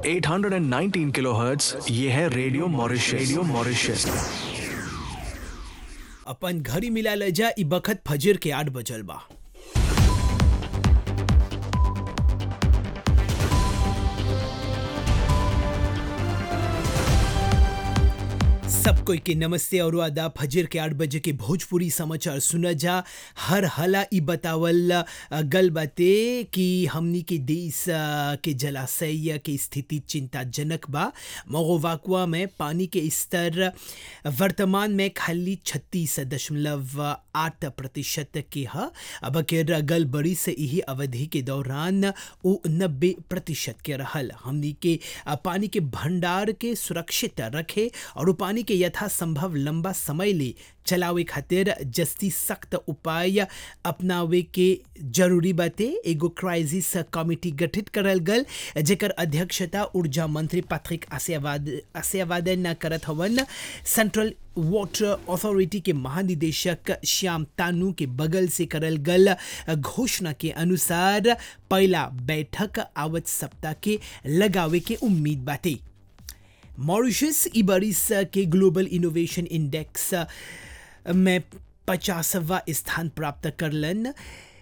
819 kilohertz ये है radio Mauritius radio Mauritius अपन घड़ी मिला ले जा ई बखत फजर के आठ बजल बा सब कोई के नमस्ते और आदा फजर के आठ बजे के भोजपुरी समाचार सुना जा हर हला ई बतावल अ, गल बाते कि हमनी के देश अ, के जलाशय के स्थिति चिंताजनक बा मोगोवाकुआ में पानी के स्तर वर्तमान में खाली छत्तीस दशमलव आठ प्रतिशत के ह अब के गल बड़ी से यही अवधि के दौरान वो नब्बे प्रतिशत के रहल हमनी के अ, पानी के भंडार के सुरक्षित रखे और उ पानी के यथासंभव लंबा समय ले चलावे खातिर जस्ती सख्त उपाय अपनावे के जरूरी बाते एगो क्राइसिस कमिटी गठित करल गल जेकर अध्यक्षता ऊर्जा मंत्री पैट्रिक आसियावाद आसियावादन करत हवन सेंट्रल वाटर अथॉरिटी के महानिदेशक श्याम तानू के बगल से करल गल घोषणा के अनुसार पहला बैठक आवत सप्ताह के लगावे के उम्मीद बाटे मॉरिशस ई बरिस के ग्लोबल इनोवेशन इंडेक्स में पचासवा स्थान प्राप्त करलन